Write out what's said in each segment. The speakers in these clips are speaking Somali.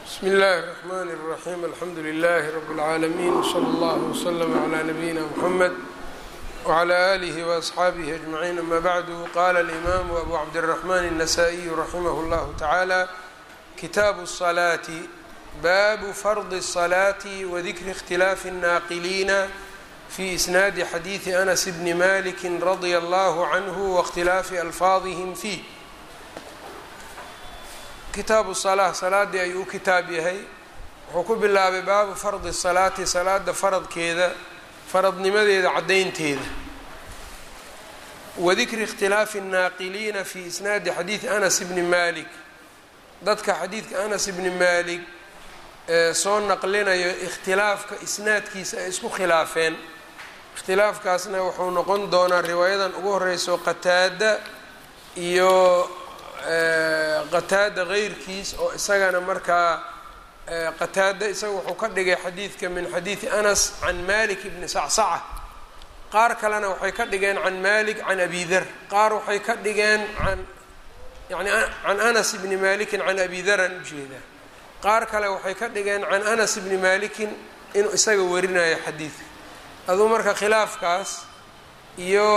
bsm اllahi الرحmn الرaحيم alxamdu لlh رb العaalمين وslى اllه وslm عlى نbyina mحmed وعlى آlih وأصxaabih أجمعين ama bعdu qala الإmam أbu cabdالرحmn النsائي raximh اllah taعalى kitaabu الصلاaةi baabu farض الصلاaةi وdikri اkhtilaafi الnaaqiliina fi isnaadi xadiiثi أنس bni malik radي اllah عnه واkhtilaafi alfaadihim fيه kitaabu salaa salaadii ayuu u kitaab yahay wuxuu ku bilaabay baabu fardi salaati salaada faradkeeda faradnimadeeda caddaynteeda wadikri ikhtilaafi الnaaqiliina fi isnaadi xadiidi anas bni malik dadka xadiidka anas bni malik ee soo naqlinayo ikhtilaafka isnaadkiisa ay isku khilaafeen ikhtilaafkaasna wuxuu noqon doonaa riwaayadan ugu horeyso qataada iyo qataada keyrkiis oo isagana markaa qataada isaga wuxuu ka dhigay xadiidka min xadiidi anas can malik bni sacsaca qaar kalena waxay ka dhigeen can malik can abi der qaar waxay ka dhigeen an yani can anas bni malikin can abi daran ujeedaa qaar kale waxay ka dhigeen can anas bni malikin inuu isaga warinayo xadiidka aduu marka khilaafkaas iyo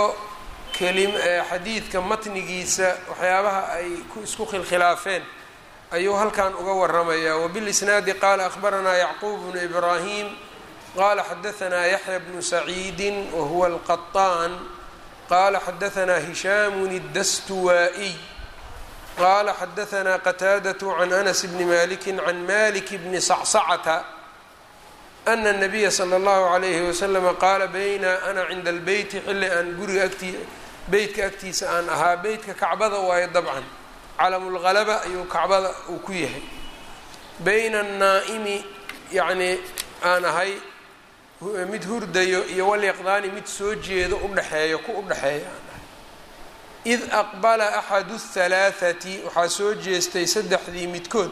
xadiidka matnigiisa waxyaabaha ay isku khilkhilaafeen ayuu halkan uga waramayaa wbilisnaadi qaala akhbaranaa yacquub bnu ibraahim qala xadaanaa yaxya bnu saciidi wahuwa alqaطaan qala xadaanaa hishaamun اdastuwaa'iy qala xadaanaa qataadaة can anas bni maliki can malik bni sacsacata ana الnabiya slى اllahu عalayhi waslama qaala bayna ana cinda اlbeyti xilli aan guriga agtii beytka agtiisa aan ahaa beytka kacbada waayo dabcan calamulhalaba ayuu kacbada uu ku yahay bayna annaa'imi yacnii aan ahay mid hurdayo iyo walyaqdaani mid soo jeedo udhexeeyo ku udhexeeya aan ahay id aqbala axadu halaathati waxaa soo jeestay saddexdii midkood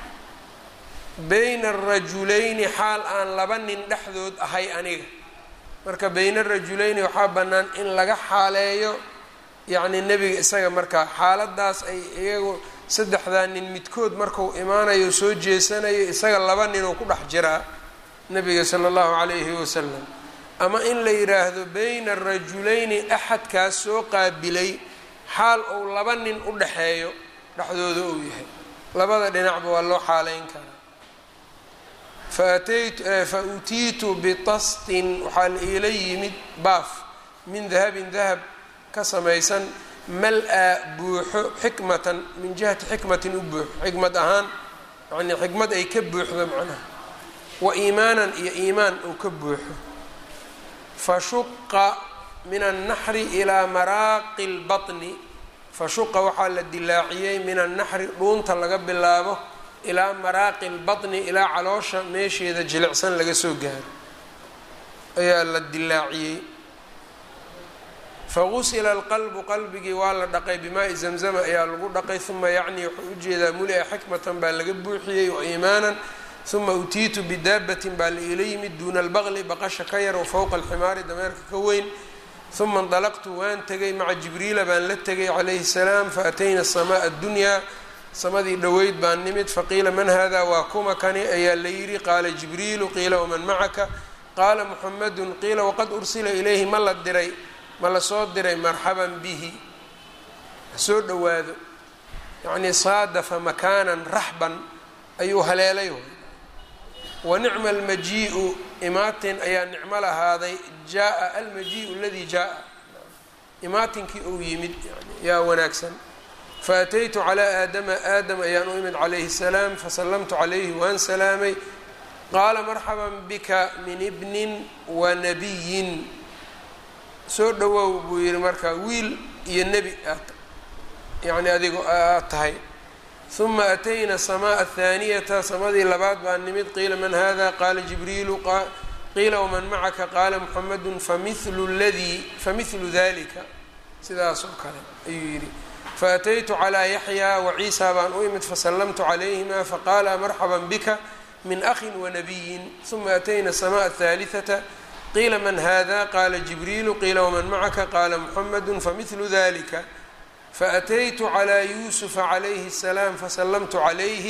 bayna arajulayni xaal aan laba nin dhexdood ahay aniga marka bayna rajulayni waxaa bannaan in laga xaaleeyo yacni nebiga isaga markaa xaaladaas ay iyagu saddexdaa nin midkood marku imaanayo soo jeesanayo isaga laba ninuu ku dhex jiraa nebiga sala allahu calayhi wasalam ama in la yidhaahdo bayna rajulayni axadkaas soo qaabilay xaal ou laba nin u dhexeeyo dhexdooda uu yahay labada dhinacba waa loo xaaleyn karaa fa utiitu bitastin waxaa la iila yimid baaf min dahabin dahab ka samaysan mal-a buuxo xikmatan min jihati xikmatin u buuxo xikmad ahaan yani xikmad ay ka buuxdo macnaha wa iimaanan iyo iimaan uu ka buuxo fa shuqa min annaxri ilaa maraaqi lbaطni fa shuqa waxaa la dilaaciyey min annaxri dhuunta laga bilaabo ilaa maraaqi lbaطni ilaa caloosha meesheeda jilicsan laga soo gaaro ayaa la dilaaciyey fagusila alqalbu qalbigii waa la dhaqay bimaai zamzama ayaa lagu dhaqay uma yacni wuxuu ujeedaa muli-a xikmatan baa laga buuxiyey wa iimaanan uma utiitu bidaabatin baa la iila yimid duuna albaqli baqasha ka yar wa fowqa alximaari dameerka ka weyn uma indalaqtu waan tegay maca jibriila baan la tegay calayhi salaam faatayna asamaa addunyaa samadii dhoweyd baan nimid faqiila man hada waa kuma kani ayaa la yidhi qaala jibriilu qiila waman macaka qaala muxamadun qiila waqad ursila ilayhi ma la diray ma la soo diray marxaban bihi hasoo dhowaado yacnii saadafa makaanan raxban ayuu haleelay wa nicma almajii'u imaatin ayaa nicmo lahaaday jaa almajii'u aladii jaa imaatinkii uu yimid yaa wanaagsan faataytu calaa aadama aadam ayaan u imid calayhi salaam fasallamtu calayhi waan salaamay qaala marxaban bika min ibnin wa nabiyin soo dhowow buu yihi marka wiil iyo nebi aad yacni adigo aad tahay uma atayna samaa athaaniyata samadii labaad baa nimid qiila man hada qaala jibriilu qiila waman macaka qaala muxamadu familu ladii famihlu dalika sidaas oo kale ayuu yidhi faataytu calaa yaxyaa waciisa baan u imid fasallamtu calayhima faqaala marxaban bika min akhin wanabiyin uma atayna samaa athaalihata qiila man hada qaala jibriilu qiila waman macaka qaala muxamadu famihlu dalika faataytu calaa yuusufa calayhi الsalaam fasallamtu calayhi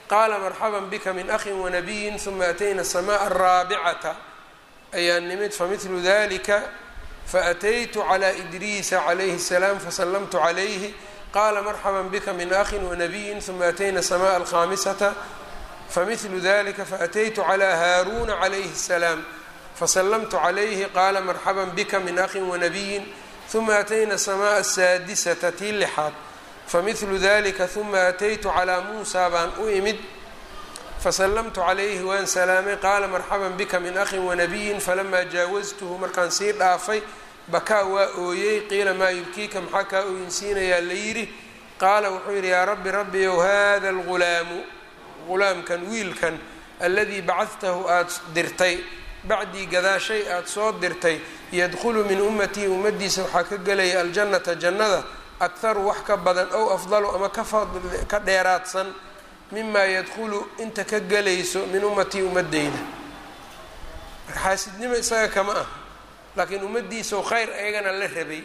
qaala marxaban bika min akhin wanabiyin huma atayna الsamaء الraabicata ayaa nimid famidlu dalika faataytu calى idriisa calayhi الsalaam fasalamtu calayhi qaala marxaba bika min akhin wanabiyin huma atayna الsamaء alkhamisata famidlu dalika faataytu calى haaruuna calayhi الsalaam fasalamtu calayhi qaala marxaba bika min akhin wanabiyin huma atayna الsamaء asaadisata tii lixaad famidlu dalika huma ataytu calىa muusa baan u imid fasalamtu calayhi waan salaamay qaala marxaba bika min akhin wanabiyin falamaa jaawastuhu markaan sii dhaafay bakaa waa ooyey qiila maa yubkiika maxaa kaa ooyinsiinayaa la yidhi qaala wuxuu yidhi yaa rabbi rabbiyow hada algulaamu gulaamkan wiilkan aladii bacadtahu aada dirtay bacdii gadaashay aada soo dirtay yadkhulu min ummatii ummaddiisa waxaa ka gelaya aljannata jannada akharu wax ka badan ow afdalu ama ka dheeraadsan mimaa yadkhulu inta ka gelayso min ummatii ummadeyda marka xaasidnimo isaga kama ah laakiin ummaddiisao khayr ayagana la rabay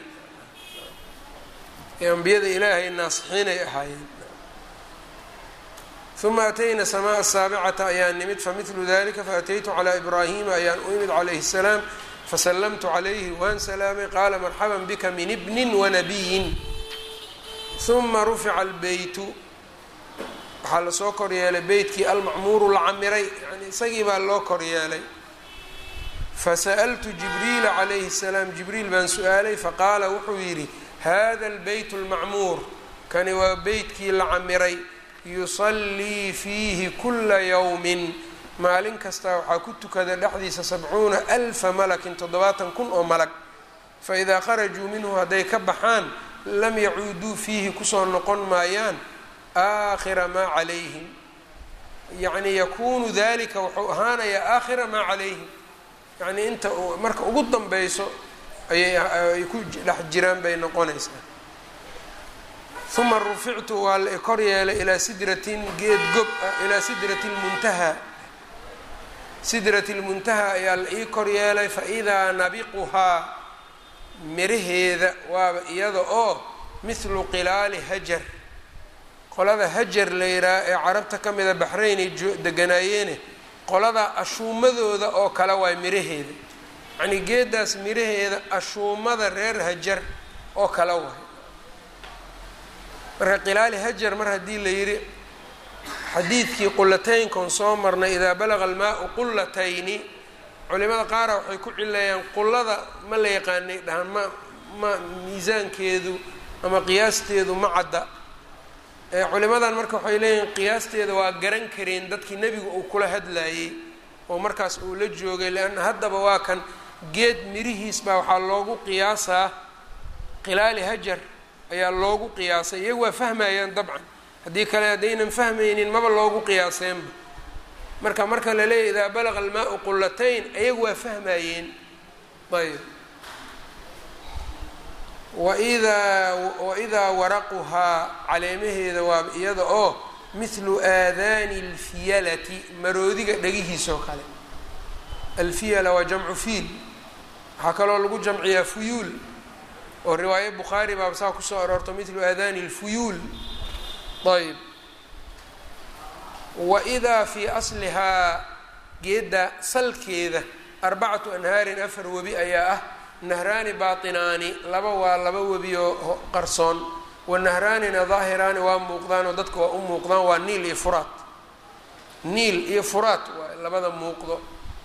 ee ambiyada ilaahay naasixiinay ahaayeen uma atayna samaa asaabicata ayaan nimid famidlu dalika faataytu calaa ibraahima ayaan u imid calayhi الsalaam fasalamtu calayhi waan salaamay qaala marxaban bika min ibnin wanabiyin uma rufica albeytu waxaa lasoo kor yeelay beytkii almacmuuru la camiray yani isagii baa loo kor yeelay fasa'altu jibriila calayhi الsalaam jibriil baan su-aalay faqaala wuxuu yidhi hada albeyt اlmacmuur kani waa beytkii la camiray yusallii fiihi kula yowmin maalin kastaa waxaa ku tukada dhexdiisa sabcuuna alfa malakin toddobaatan kun oo malag faidaa kharajuu minhu hadday ka baxaan lam yacuuduu fiihi kusoo noqon maayaan aakhira maa calayhim yacni yakuunu dalika wuxuu ahaanayaa aakhira maa calayhim yacnii inta marka ugu danbeyso ayay ku dhex jiraan bay noqonaysaa uma rufictu waa la kor yeelay ilaa sidratin geed gob ah ilaa sidrati lmuntahaa sidrati lmuntahaa ayaa la ii kor yeelay faidaa nabiquhaa miraheeda waaba iyada oo mithlu qilaali hajar qolada hajar la yidhaha ee carabta ka mida baxraynay deganaayeene qolada ashuumadooda oo kale waay miraheeda yacnii geedaas miraheeda ashuumada reer hajar oo kale waay marka qilaali hajar mar haddii la yidhi xadiidkii qulataynkan soo marnay idaa balaga almaau qulatayni culimada qaara waxay ku cilayaan qullada ma la yaqaanay dhahaan ma ma miisaankeedu ama qiyaasteedu ma cadda culimadan marka waxay leeyihiin qiyaasteeda waa garan kareen dadkii nebigu uu kula hadlayey oo markaas uu la joogay leanna haddaba waa kan geed mirihiis baa waxaa loogu qiyaasaa qilaali hajar ayaa loogu qiyaasay iyagu waa fahmayaan dabcan haddii kale haddaynan fahmaynin maba loogu qiyaaseenba marka marka la leeyahy idaa balaqa almaau qullatayn iyagu waa fahmayeen ayb waidaa waidaa waraquhaa caleemaheeda waa iyada oo mithlu aadaani alfiyalati maroodiga dhegihiisoo kale alfiyala waa jamcu fiil waxaa kaloo lagu jamciyaa fuyuul oo riwaayo bukhaari baaba saa kusoo aroorto mithlu aadaani alfuyuul ayb waidaa fii aslihaa geedda salkeeda arbacatu anhaarin afar webi ayaa ah nahraani baatinaani laba waa laba webi oo qarsoon wanahraanina daahiraani waa muuqdaanoo dadka waa u muuqdaan waa niil iyo furaat niil iyo furaat waa labada muuqdo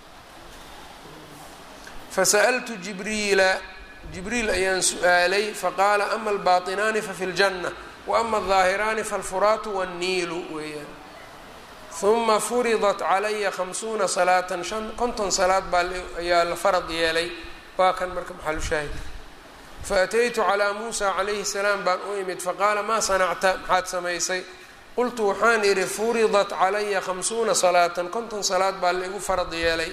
fasa'altu jibriila jibriil ayaan su-aalay faqaala ama albaatinaani fafi ljanna wa ama aldaahiraani falfuraatu wanniilu weeyaan uma furidat calaya khamsuuna salaatan shan konton salaad baa ayaa la farad yeelay waa kan marka maxalu shaahidka faataytu calaa muusa calayhi salaam baan u imid faqaala maa sanacta maxaad samaysay qultu waxaan idhi furidat calaya khamsuuna salaatan konton salaad baa la igu farad yeelay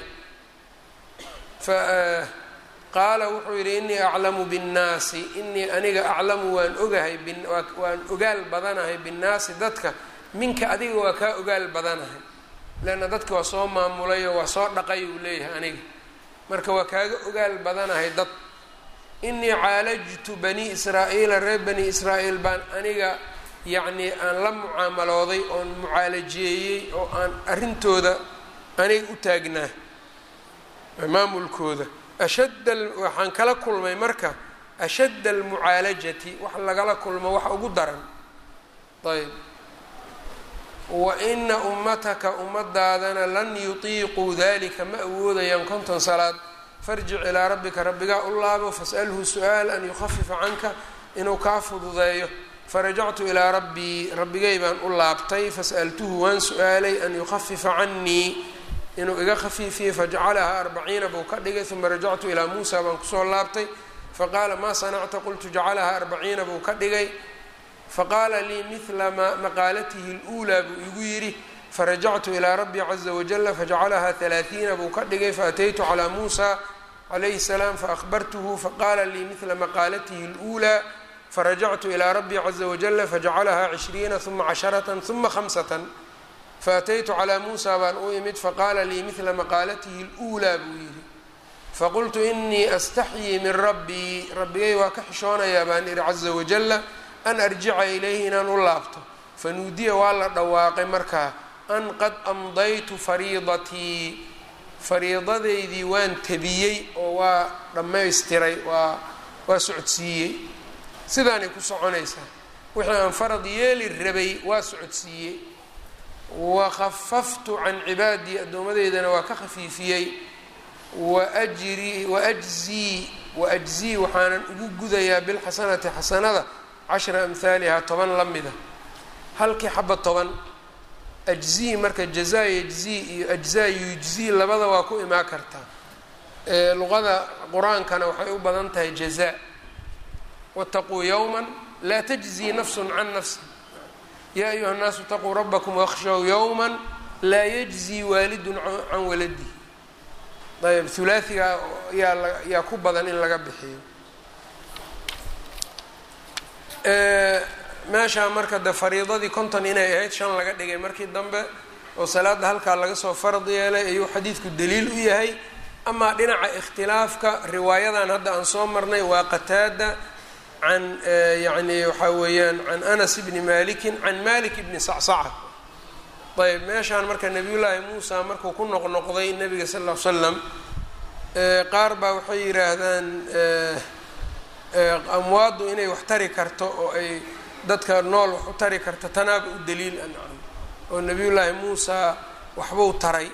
qaala wuxuu yidhi inii aclamu binnaasi inii aniga aclamu waan ogahay waan ogaal badanahay binnaasi dadka minka adiga waa kaa ogaal badanahay leanna dadka waa soo maamulay oo waa soo dhaqay uu leeyahay aniga marka waa kaaga ogaal badanahay dad inii caalajtu bani israa'iila reer bani israa'iil baan aniga yacnii aan la mucaamalooday oon mucaalajeeyey oo aan arrintooda aniga u taagnaa maamulkooda ashadda waxaan kala kulmay marka ashadda almucaalajati wax lagala kulmo wax ugu daran ayb wa ina ummataka ummadaadana lan yutiiquu dalika ma awoodayaan konton salaad farjic ilaa rabbika rabbigaa u laabo fas'alhu su-aal an yukhafifa canka inuu kaa fududeeyo farajactu ilaa rabbii rabbigay baan u laabtay fas'altuhu waan su-aalay an yukhafifa canii inuu iga khafiifiyey fajacalahaa arbaciina buu ka dhigay uma rajactu ilaa muusa baan kusoo laabtay faqaala maa sanacta qultu jacalahaa arbaciina buu ka dhigay faqaala lii midla maqaalatihi اluulaa buu igu yidhi farajactu ilaa rabbii caza wajala fajacalahaa halaaiina buu ka dhigay faataytu calaa muusa calayhi salaam faahbartuhu faqaala lii midla maqaalatihi اluulaa farajactu ilaa rabbii caza wajala fajacalahaa cishriina uma casharata uma hamsatan faataytu calaa muusa baan u imid faqaala lii midla maqaalatihi اluulaa buu yidhi faqultu inii astaxyii min rabbii rabbigay waa ka xishoonayaa baan ihi caza wajala an arjica ilayhi inaan u laabto fanuudiya waa la dhawaaqay markaa an qad amdaytu fariidatii fariidadaydii waan tabiyey oo waa dhammaystiray waa waa socodsiiyey sidaanay ku soconaysaa wixii aan farad yeeli rabay waa socodsiiyey wa khafaftu can cibaadii addoomadeydana waa ka khafiifiyey waajri waajzii waajzii waxaanan ugu gudayaa bilxasanati xasanada cashra amhaalihaa toban la mida halkii xaba toban ajzii marka jazaa yajzii iyo ajzaa yujzii labada waa ku imaan kartaa luqada qur-aankana waxay u badan tahay jazaa wataquu yowma laa tajzii nafsun can nafsi yaa ayuha الnaasu itaquu rabakm wakhshow yowma laa yajzii waalidun can waladihi ayb hulaaiga yaa yaa ku badan in laga bixiyo meeshaa marka de fariidadii konton inay ahayd shan laga dhigay markii dambe oo salaada halkaa laga soo farad yeelay ayuu xadiidku daliil u yahay amaa dhinaca ikhtilaafka riwaayadan hadda aan soo marnay waa qataada can yani waxaa weeyaan can anas bni malikin can malik bni sacsaca ayb meeshaan marka nabiyullaahi muusa markuu ku noqnoqday nabiga sal ll ly slam qaar baa waxay yidhaahdaan amwaaddu inay wax tari karto oo ay dadka nool wax u tari karto tanaaba u daliil ancam oo nabiyullaahi muusa waxbuu taray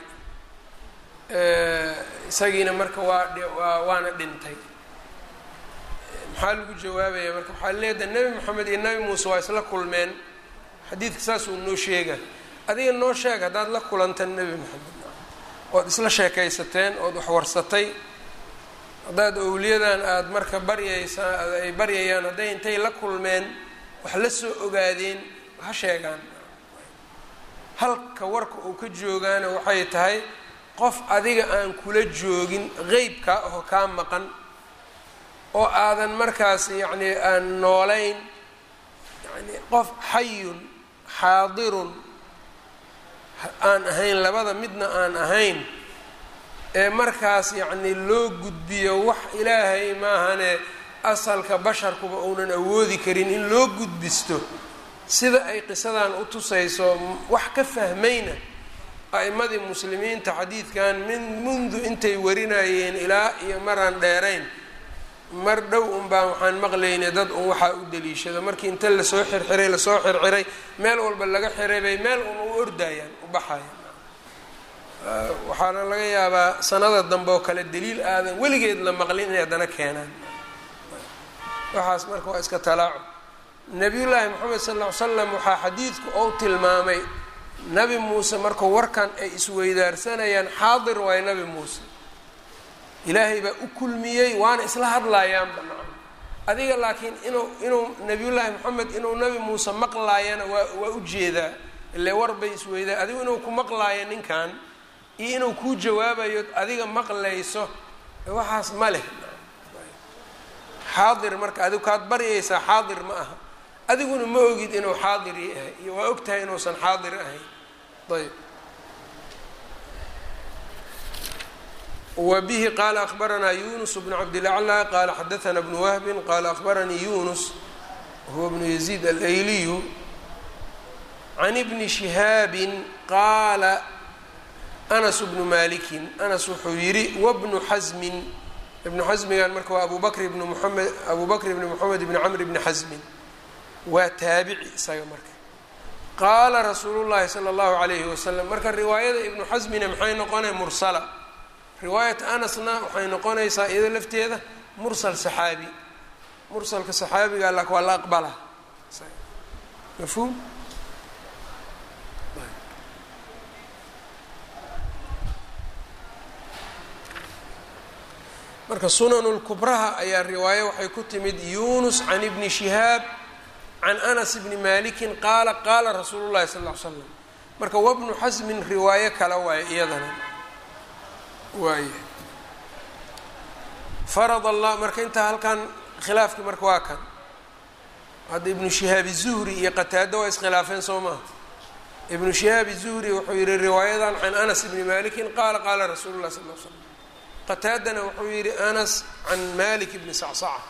isagiina marka waa waa waana dhintay maxaa lagu jawaabaya marka waxaa leedahay nebi moxamed iyo nebi muuse waa isla kulmeen xadiidka saasuu noo sheega adiga noo sheeg haddaad la kulanteen nebi moxamed ood isla sheekaysateen ood waxwarsatay haddaad owliyadan aada marka baryaysaa ay baryayaan hadday intay la kulmeen wax la soo ogaadeen ha sheegaan halka warka uu ka joogaana waxay tahay qof adiga aan kula joogin qeybkaa oo kaa maqan oo aadan markaas yacni aan noolayn yani qof xayun xaadirun aan ahayn labada midna aan ahayn ee markaas yacni loo gudbiyo wax ilaahay maahane asalka basharkuba uunan awoodi karin in loo gudbisto sida ay qisadan u tusayso wax ka fahmayna a'imadii muslimiinta xadiidkan min mundu intay warinayeen ilaa iyo maraan dheerayn mar dhow un baan waxaan maqlaynay dad un waxaa u daliishado markii inta lasoo xirxiray lasoo xirxiray meel walba laga xiray bay meel un u ordayaan u baxayaan waxaana laga yaabaa sanada dambe oo kale daliil aadan weligeed la maqlin inay haddana keenaan waxaas marka waa iska talaaco nabiyullaahi moxamed sal ll ly slam waxaa xadiidku ou tilmaamay nabi muuse markuu warkan ay isweydaarsanayaan xaadir waayo nabi muuse ilaahay baa u kulmiyey waana isla hadlaayaanba nacam adiga laakiin inuu inuu nabiyullaahi moxamed inuu nabi muuse maqlaayana waa waa u jeedaa ile war bay isweydaa adigu inuu ku maqlaayo ninkan iyo inuu kuu jawaabayo adiga maqlayso waxaas ma leh xaadir marka adigu kaad baryaysaa xaadir ma aha adiguna ma ogid inuu xaadir yahay iyo waa og tahay inuusan xaadir ahayn ayb wa bihi qaala akbaranaa yunus bnu cabdilaclى qaala xadaana bnu wahbin qaala akbaranii yunus huwa bnu yaziid alayliyu can ibni shihaabin qaala anas bnu malikin anas wuxuu yidhi wabnu xasmin ibnu xasmigan marka waa abu bakr ibnu muamed abu bakr ibni moxamed ibni camr ibni xasmin waa taabici isaga marka qaala rasuulu llahi sala allahu calayhi wasalam marka riwaayada ibnu xasmina maxay noqonay mursala riwaayat anasna waxay noqonaysaa iyado lafteeda mursal saxaabi mursalka saxaabiga la waa la aqbala mafhuum marka sunanulkubraha ayaa riwaaye waxay ku timid yunus can ibni shihaab can anas bni malikin qaala qaala rasuulu llahi sal ll ly slam marka wabnu xasmin riwaayo kale waaye iyadana waaya farad allah marka intaa halkan khilaafkii marka waa kan hadda ibnu shihaab zuhri iyo qataado waa iskhilaafeen soo maha ibnu shihaab zuhri wuxuu yihi riwaayadan can anas bni malikin qaala qaala rasuulu lah sal l slam qataadana wuxuu yihi anas can malik bni sacsaca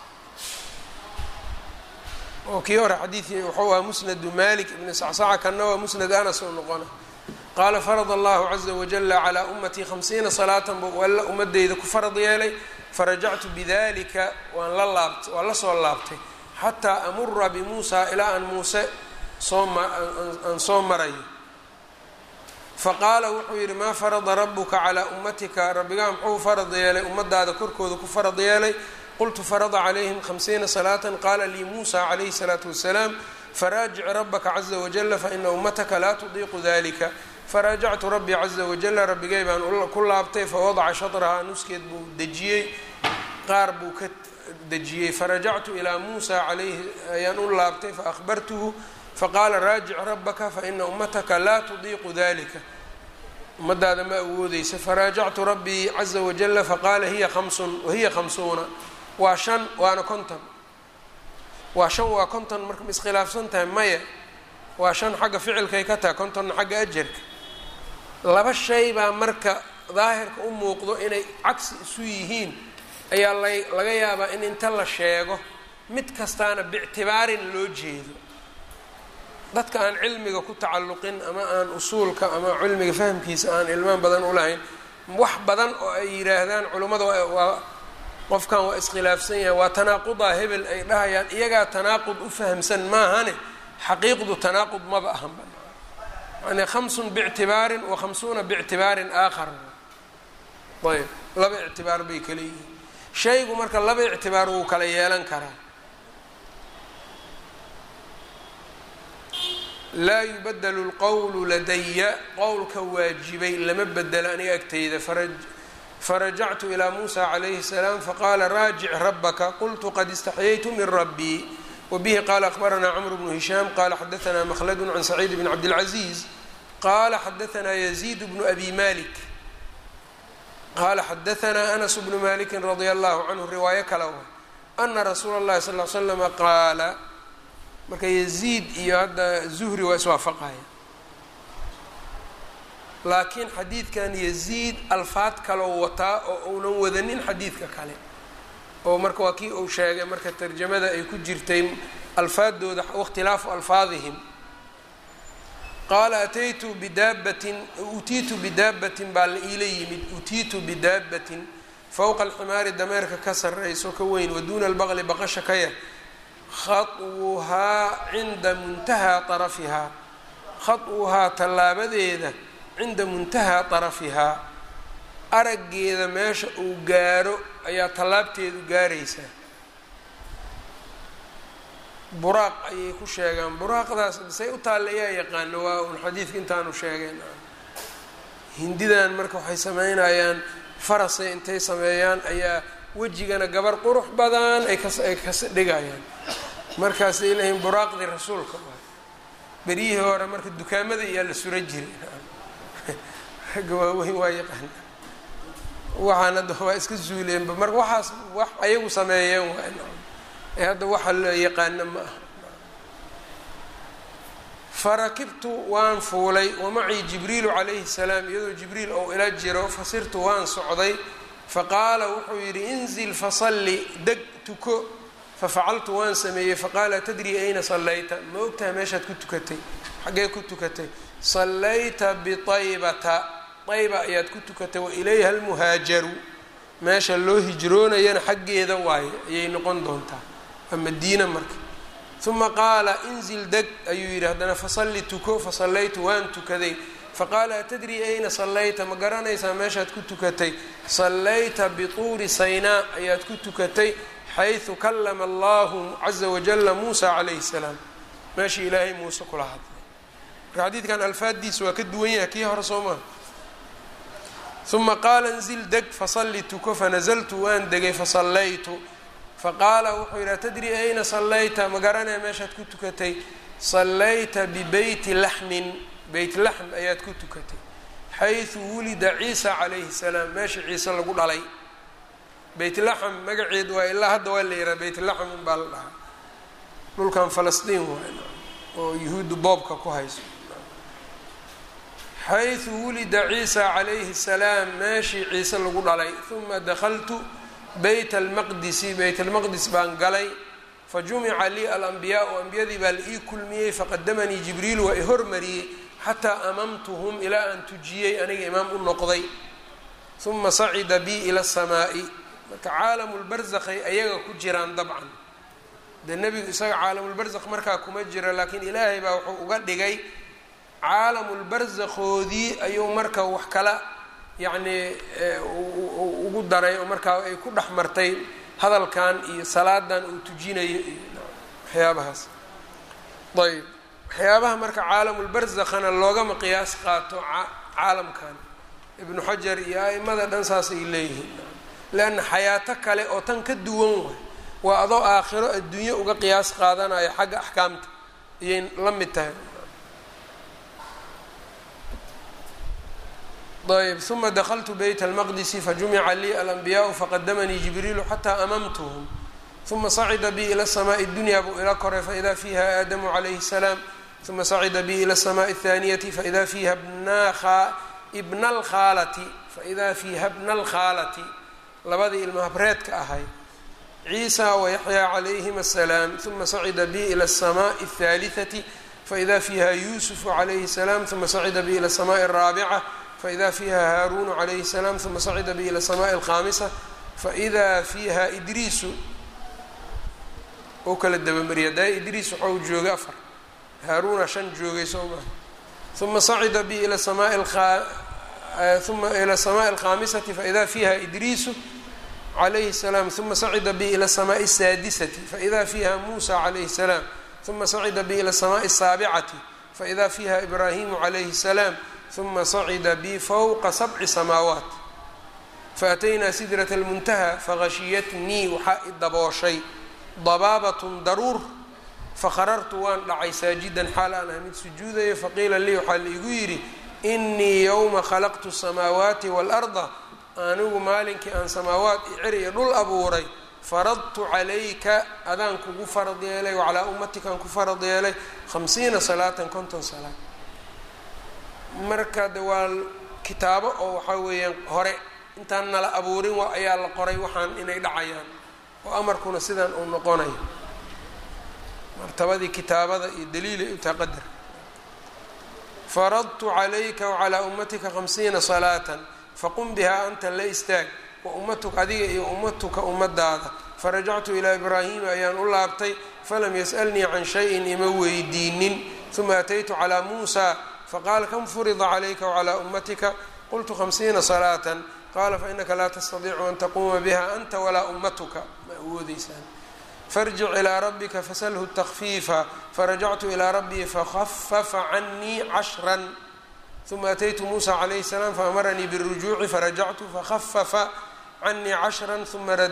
oo kii hore xadiidkii wuxuu aha musnadu malik ibni sacsaca kanna waa musnad anas oo noqona qaala farad allahu caza wajala calaa ummatii khamsiina salaatan buu alla ummadeyda ku farad yeelay farajactu bidalika waan la laabt waan la soo laabtay xataa amura bimuusa ilaa aan muuse soo aan soo marayo faqaala wuxuu yidhi maa farada rabuka calaa ummatika rabbigaa muxuu farad yeelay ummadaada korkooda ku farad yeelay qultu farada calayhim khamsiina salaatan qaala lii muusa calayhi salaatu wasalaam faraajic rabaka caza wajala faina ummataka laa tudiiqu dalika faraajactu rabbii caza wajala rabbigay baan ku laabtay fawadaca shatrahaa nuskeed buu dejiyey qaar buu ka dejiyey farajactu ilaa muusa calayhi ayaan u laabtay faahbartuhu faqaala raajic rabaka faina ummataka laa tudiiqu dalika ummadaada ma awoodeysa faraajactu rabbii caza wajala faqaala hiya hamsun wahiya khamsuuna waa shan waana konton waa shan waa konton marka ma iskhilaafsan tahay maya waa shan xagga ficilkay ka tahay kontonna xagga ajarka laba shay baa marka daahirka u muuqdo inay cagsi isu yihiin ayaa la laga yaabaa in inta la sheego mid kastaana biictibaarin loo jeedo dadka aan cilmiga ku tacalluqin ama aan usuulka ama cilmiga fahamkiisa aan ilmaan badan u lahayn wax badan oo ay yidhaahdaan culummada waa qofkan waa iskhilaafsan yahay waa tanaaqudaa hebel ay dhahayaan iyagaa tanaaqud u fahamsan maahane xaqiiqdu tanaaqud maba ahanba yani hamsun biictibaarin wa khamsuuna biictibaarin aakhar ayb laba ictibaar bay kala yihiin shaygu marka laba ictibaar wuu kala yeelan karaa laa yubadelu lqowlu ladaya qowlka waajibay lama bedelo aniga agteyda farajactu ilaa muusa calayhi salaam faqaala raajic rabaka qultu qad istaxyaytu min rabbii wbihi qala akbaranaa cmr bnu hishaam qala xadaanaa mkhladu can saciid bn cabdilcaziiz qala xadaanaa yaziid bnu abi malik qala xadaanaa anas bnu maliki radia allahu canhu riwaayo kale wa ana rasuula اllahi sal l slama qaala marka yaziid iyo hadda zuhri waa iswaafaqaya laakiin xadiidkan yaziid alfaad kaloo wataa oo uunan wadanin xadiidka kale oo marka waa kii uu sheegay marka tarjamada ay ku jirtay alfaadooda wakhtilaafu alfaadihim qaala ataytu bidaabatin utiitu bidaabatin baa la iila yimid utiitu bidaabatin fowqa alximaari dameerka ka sarrayso ka weyn waduuna albaqli baqasha ka yar khaطwuhaa cinda muntahaa arafihaa khaطwuhaa tallaabadeeda cinda muntahaa طarafihaa araggeeda meesha uu gaaro ayaa tallaabteedu gaaraysaa buraaq ayay ku sheegaan buraaqdaas say u taalla yaa yaqaano waa un xadiidka intaanu sheegeen hindidan marka waxay sameynayaan farasay intay sameeyaan ayaa wejigana gabar qurux badan ay kaay kas dhigayaan markaasay leeyihin buraaqdii rasuulka beryihii hore marka dukaamada iyaa la sura jiray ragga waaweyn waa yaqaana waxaan hadda waa iska zuuleenba marka waxaas wax ayagu sameeyeen waa ee hadda waxa la yaqaana ma aha farakibtu waan fuulay wamacii jibriilu calayhi salaam iyadoo jibriil ou ila jiro fasirtu waan socday faqaala wuxuu yidhi inzil fasalli deg tuko fafacaltu waan sameeyey faqaala tadri ayna sallayta ma ogtaha meeshaad ku tukatay xaggee ku tukatay sallayta biaybata ayba ayaad ku tukatay wa ilayha almuhaajaru meesha loo hijroonayana xaggeeda waaye ayay noqon doontaa waa madiina marka uma qaala inzil deg ayuu yidhi haddana fasalli tuko fasallaytu waan tukaday faqaala atadrii ayna sallayta ma garanaysaa meeshaad ku tukatay sallayta bituuri saynaa ayaad ku tukatay xaysu kalama allahu caza wajala muusa calayhi salaam meeshii ilaahay muuse kula hadlay marka xadiidkan alfaaddiisa waa ka duwan yahay kii hore soo maha uma qaala inzil deg fasalli tuko fanazaltu waan degay fasallaytu faqaala wuxuu yidhi atadrii ayna sallayta ma garanaya meeshaad ku tukatay sallayta bibeyti laxmin beyt laxm ayaad ku tukatay xaysu wulida ciisa calayhi salaam meesha ciise lagu dhalay beyt laxm magaceed waa ilaa hadda waa la yihaha beyt laxm unbaa la dhahaa dhulkan falastiin waay oo yuhuuddu boobka ku hayso xaysu wulida ciisa calayhi salaam meeshii ciise lagu dhalay uma dakaltu beyt almaqdisi beyt almaqdis baan galay fajumica lii alambiyaau ambiyadii baa la ii kulmiyey faqadamanii jibriil waa i hormariyey xataa amamtuhum ilaa aan tujiyey aniga imaam u noqday uma sacida bii ila asamaa'i marka caalamulbarzakhay ayaga ku jiraan dabcan dee nebigu isaga caalamulbarzakh markaa kuma jiro laakiin ilaahay baa wuxuu uga dhigay caalamulbarzakhoodii ayuu marka wax kala yacnii ugu daray oo markaa ay ku dhex martay hadalkan iyo salaadan uu tujinayo iyo waxyaabahaas ayb waxyaabaha marka caalamulbarzakhana loogama qiyaas qaato caalamkan ibnu xajar iyo a'imada dhan saas ay leeyihiin leanna xayaato kale oo tan ka duwan waay waa adoo aakhiro adduunyo uga qiyaas qaadanayo xagga axkaamta ayay la mid tahay ayb uma dakltu beyt almaqdisi fajumica lii alanbiyaau faqadamanii jibriilu xataa amamtuhum uma sacida bi ila samaai dunya buu ila koray faida fiiha aadamu calayhi الsalaam uma sacida bi ila الsamaai الthaaniyati faida fiiha bna alkhaalati faida fiiha bna alkhaalati labadii ilma habreedka ahay ciisa wayaxyaa calayhim الsalaam uma sacida bi ila الsamaai الthaalitثati faida fiiha yuusufu calayhi الsalaam uma sacida bi ila الsamaai الraabica faida fiiha haaruunu calayhi الsalaam uma sacida bi ila الsamaai الkhaamisa faida fiiha idriisu oo kala dabamariyay daa idriis waxau joogay afar haaruuna shan joogay soo maha uma sacida bi ila samaai uma ila الsamaai الkhaamisati faida fiiha idriisu calayhi الsalaam uma sacida bi ila الsamaai الsaadisati faida fiiha muusa calayhi الsalaam uma sacida bi ila الsamaai الsaabicati faida fiiha ibraahimu calayhi الsalaam uma sacida bi fowqa sabci samaawaat faataynaa sidraة اlmuntaha fahashiyatnii waxaa i dabooshay dabaabatun daruur fakharartu waan dhacay saajidan xaal aan ah mid sujuudayo faqiila lii waxaa laigu yidhi inii yowma khalaqtu الsamaawaati wاlأrda anigu maalinkii aan samaawaat iyo cer iyo dhul abuuray faradtu calayka adaan kugu farad yeelay wacalaa ummatikaan ku farad yeelay hamsiina salaatan konton salaad marka de waa kitaabo oo waxaa weeyaan hore intaan nala abuurin waa ayaa la qoray waxaan inay dhacayaan oo amarkuna sidaan uu noqonayo martabadii kitaabada iyo daliilay utaa qadar faradtu calayka wacalaa ummatika hamsiina salaatan faqum bihaa anta la istaag wa ummatuka adiga iyo ummatuka ummadaada farajactu ilaa ibraahiima ayaan u laabtay falam yas'alnii can shayin ima weydiinin uma ataytu calaa muusa faqaala kam furida calayka wacalaa ummatika qultu hamsiina salaatan qaala fainaka laa tastadiicu an taquuma biha anta walaa ummatuka ma awoodeysaan farjic ilaa rabbika fasalhu takfiifa farajactu ilaa rabbii fakhafafa canii cashran uma ataytu muusa calayhi salaam faamaranii biاlrujuuci farajactu fakhafafa canii cashran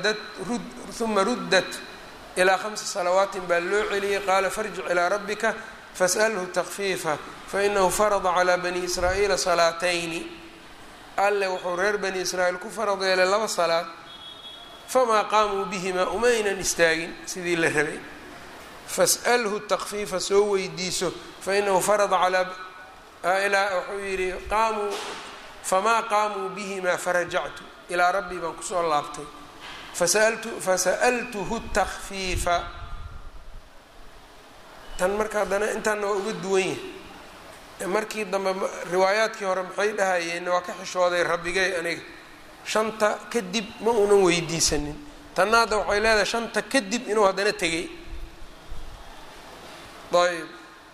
uma ruddat ilaa khamsi salawaatin baa loo celiyey qaala farjic ilaa rabbika fas'alhu takfiifa fainahu farada calaa bani israa'iila salaatayni alle wuxuu reer bani israa'iil ku farad yeelay laba salaad famaa qaamuu bihimaa umaynan istaagin sidii la rabay fas'alhu takfiifa soo weydiiso fainahu farada calaa ilaa wuxuu yidhi qaamuu famaa qaamuu bihimaa farajactu ilaa rabbii baan kusoo laabtay fasaltu fasa'altuhu takfiifa tan marka haddana intaana waa uga duwan yahay markii dambe riwaayaadkii hore maxay dhahayeen waa ka xishooday rabbigay aniga shanta kadib ma uunan weydiisanin tanna hadda waxay leedahay shanta kadib inuu haddana tegay ayb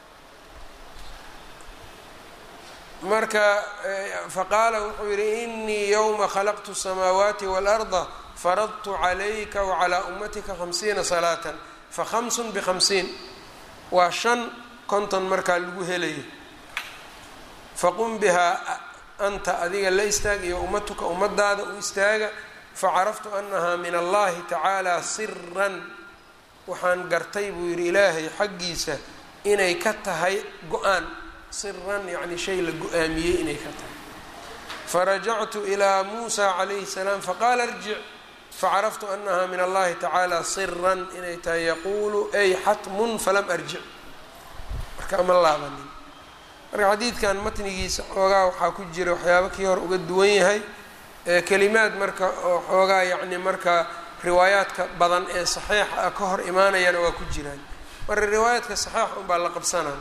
marka faqaala wuxuu yihi inii yowma khalaqtu الsamaawaati wاlأrda faradtu calayka wacalaa ummatika hamsiina salaatan fakhamsun bikhamsiin waa shan konton markaa lagu helayo faqum bihaa anta adiga la istaag iyo ummatuka ummadaada u istaaga facaraftu anahaa min allahi tacaala siran waxaan gartay buu yidhi ilaahay xaggiisa inay ka tahay go-aan siran yacni shay la go-aamiyey inay ka tahay farajactu ilaa muusa calayhi salaam faqaala irjic facaraftu anaha min allahi tacaala siran inay tahay yaquulu ay xatmun falam arjic marka ma laabanin marka xadiidkan matnigiisa xoogaa waxaa ku jira waxyaabo kii hore uga duwan yahay kelimaad marka oo xoogaa yacni marka riwaayaadka badan ee saxiixa ah ka hor imaanayana waa ku jiraan marka riwaayaadka saxiixa unbaa la qabsanaya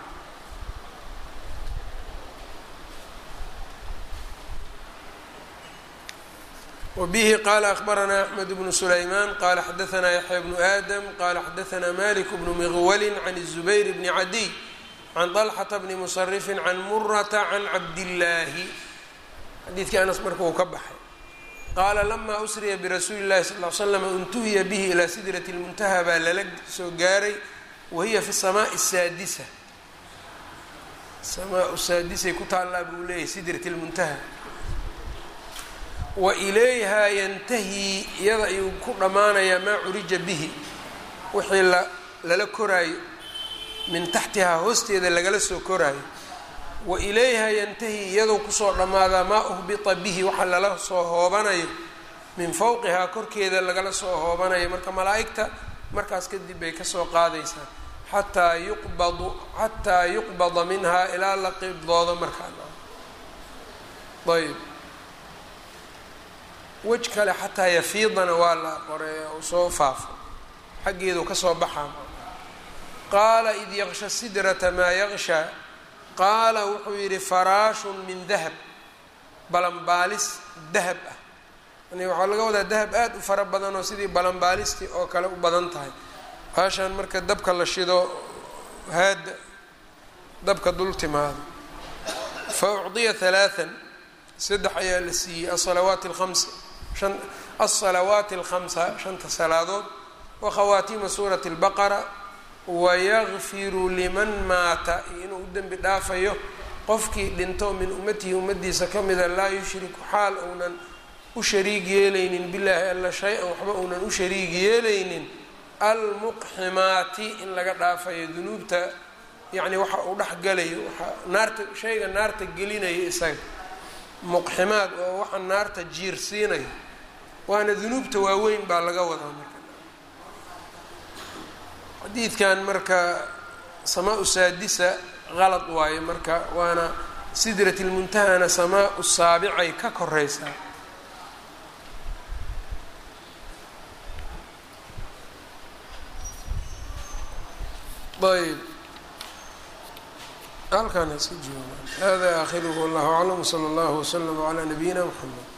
wbihi qala akbaranaa axmed bnu sulaymaan qala xadaanaa yaxya bnu aadam qala xadaanaa malik bnu miqwali can الzubayr bni cadiy can طalxata bni musarifin can murata can cabdillaahi xadiidkii anas marka uu ka baxay qaala lama usriya birasuuli اllahi sal l slam intuhiya bihi ilaa sidrati اlmuntaha baa lala soo gaaray wahiya fi samaai saadisa samaa saadisay ku taallaa buu leeyahy sidrat اlmuntaha wa ilayhaa yantahi iyada ayuu ku dhammaanayaa maa curija bihi wixii la lala koraayo min taxtihaa hoosteeda lagala soo koraayo wa ilayhaa yantahi iyadou kusoo dhammaadaa maa uhbita bihi waxa lala soo hoobanayo min fowqihaa korkeeda lagala soo hoobanayo marka malaa'igta markaas kadib bay kasoo qaadaysaa xataa yuqbadu xataa yuqbada minhaa ilaa la qibdoodo markaa ayb wej kale xataa yafiidana waa la qoreeya uu soo faafo xaggeedu kasoo baxaa qaala id yaqsha sidrata maa yaqshaa qaala wuxuu yidhi faraashun min dahab balanbaalis dahab ah yani waxaa laga wadaa dahab aada u fara badan oo sidii balanbaalistii oo kale u badan tahay haashaan marka dabka la shido haada dabka dul timaado fa ucdiya halaaan saddex ayaa la siiyey asalawaati alhamsa an alsalawaati alkhamsa shanta salaadood wa khawaatiima suurati albaqara wayakfiru liman maata iyo inuu u dembi dhaafayo qofkii dhinto min ummatihi ummadiisa ka mida laa yushriku xaal uunan u shariig yeelaynin bilaahi alla shay-an waxba uunan u shariig yeelaynin almuqximaati in laga dhaafayo dunuubta yacni waxa uu dhex galayo waxa naarta shayga naarta gelinayo isaga muqximaad oo waxa naarta jiirsiinayo waana dunuubta waaweyn baa laga wadaa marka xadiidkan marka samaa-u saadisa qalad waayo marka waana sidrat lmuntahana samaa-u saabicay ka koreysaa ayb halkaan haska jooga hada aakhiruhu wallahu aclam wsala allahu wslama calaa nabiyina mxamed